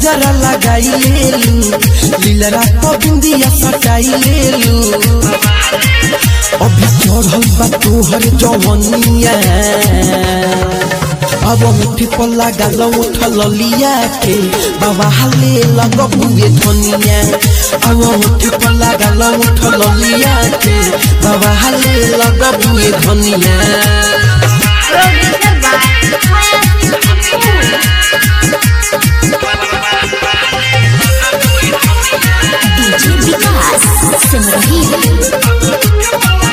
काजरा लगाई लेलू लीलरा तो बिंदिया सटाई लेलू अभी चढ़ल बा तोहर जवनिया अब मुठी पर लागल उठल लिया के बाबा हाले लग बुए धनिया अब मुठी पर लागल उठल लिया के बाबा हाले लग बुए धनिया Producer by Hayasin Kapoor. DJ Vikas Simrahi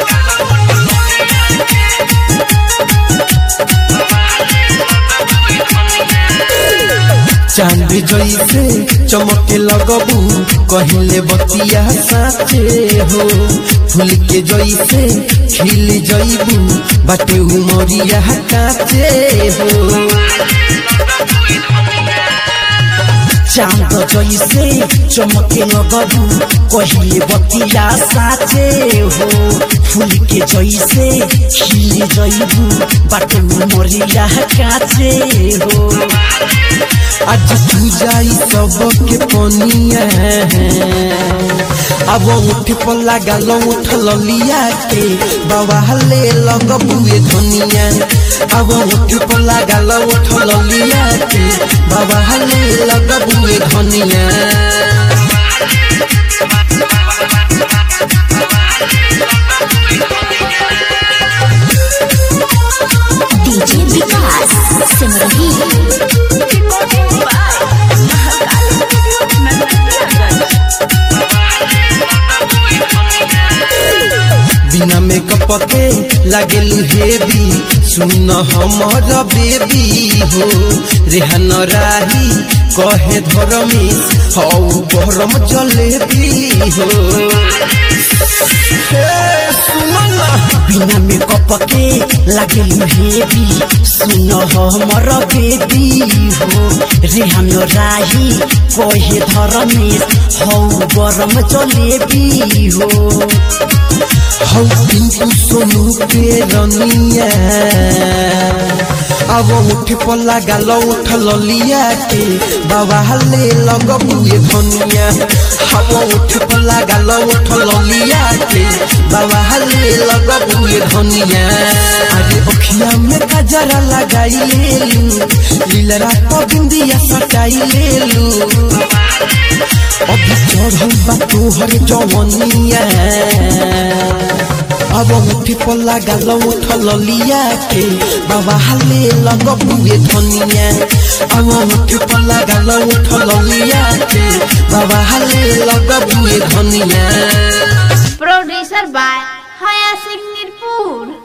चांद जैसे चमके लगबू कहले बतिया साचे हो फूल के जैसे खिल जैबू बाटे उमरिया काचे हो चांद जैसे चमके लगबू कहिले बतिया साचे हो फूल के जैसे खिल जैबू बाटे मरिया काचे हो आज तू जाई सबके पनिया अब उठ पर लागल उठल लिया के बाबा हले लगबुए धनिया अब उठ पर लागल उठल लिया के बाबा हले लगबुए धनिया डीजे विकास सिमरही बिना मेकअप के लागेलू हेवी सुन हमर बेबी हो रेहन राही कहे धरमी हौ गरम जलेबी हो हे, सुन ना बिना मेकअप के लागेलु हेवी सुन हमर बेबी हो रेहन राही कहे धरमेश हौ गरम जलेबी हो हौ पिंकू सोनू के रनिया अब उठ पर लागल उठल लिया के बाबा हले लगबुए धनिया अब उठ पर लागल उठल लिया के बाबा हले लगबुए धनिया अरे अखिया में काजरा लगाई लेलू लीलरा तो बिंदिया सटाई लेलू अभी चढ़ल बा तोहर जवनिया अब मुठी पर लागल उठल लिया के बाबा हाले लग बुए धनिया अब मुठी पर लागल उठल लिया के बाबा हाले लग बुए धनिया Producer by Hayasin Nirpur.